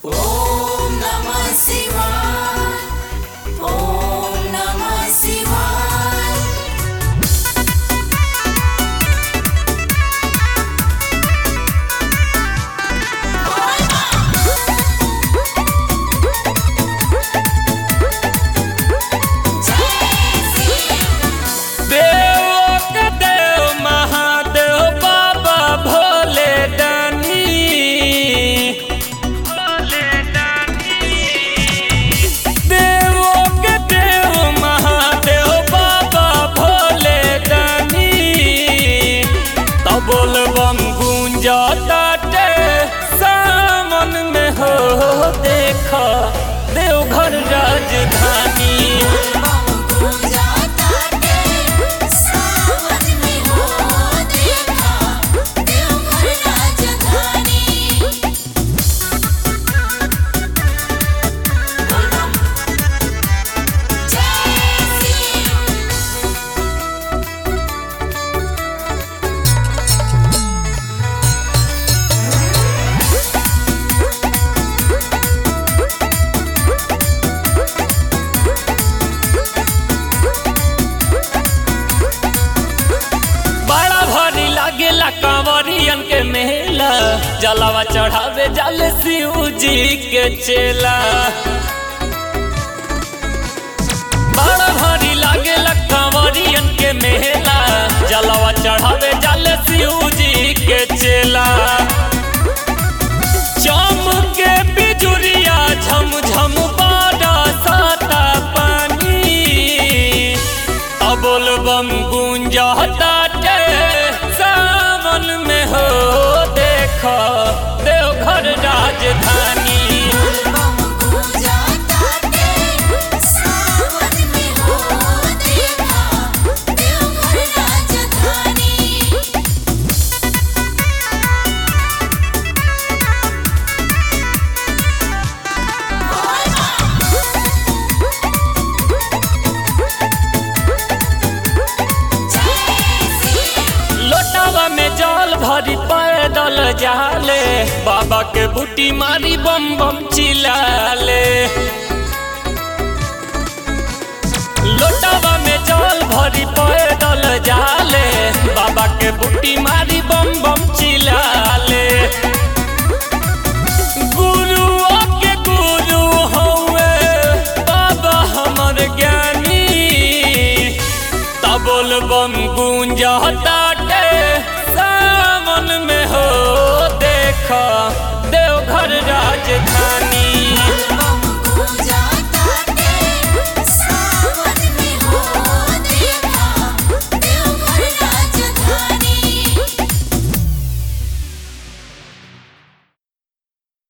ॐ नमः शिवाय ॐ नमः शिवाय देव के देव महादेव बाबा भोले दानी देव के देव महादेव बाबा भोले दानी तबोल बम गूंजताटे सामन में हो देखा देवघर राजधानी बम पूजा ताटे सावन में हो देखा देवघर राजधानी जय श्री बड़ा भारी लागेला कांवरियन के मेला जलावा चढ़ावे जल शिव जी के चेला बड़ा भारी लागेला कांवरियन के मेला जलावा चढ़ावे जल शिव जी के चेला चमके बिजुरिया झम झम बाड़ा साता पानी अबोल बम गूंजताटे सावन में हो देखा देवघर राजधानी बम पूजा ताटे सावन में हो देखा देवघर राजधानी लोटावा में जल भरी पैदल जाले बाबा के बूटी मारी बम बम चिलाले लोटावा में जल भरी पैदल जाले बाबा के बूटी मारी बम बम चिलाले गुरुआ के गुरु हौवे बाबा हमर ज्ञानी तबोल बम गूंजताटे सावन में हो देखा देवघर राजधानी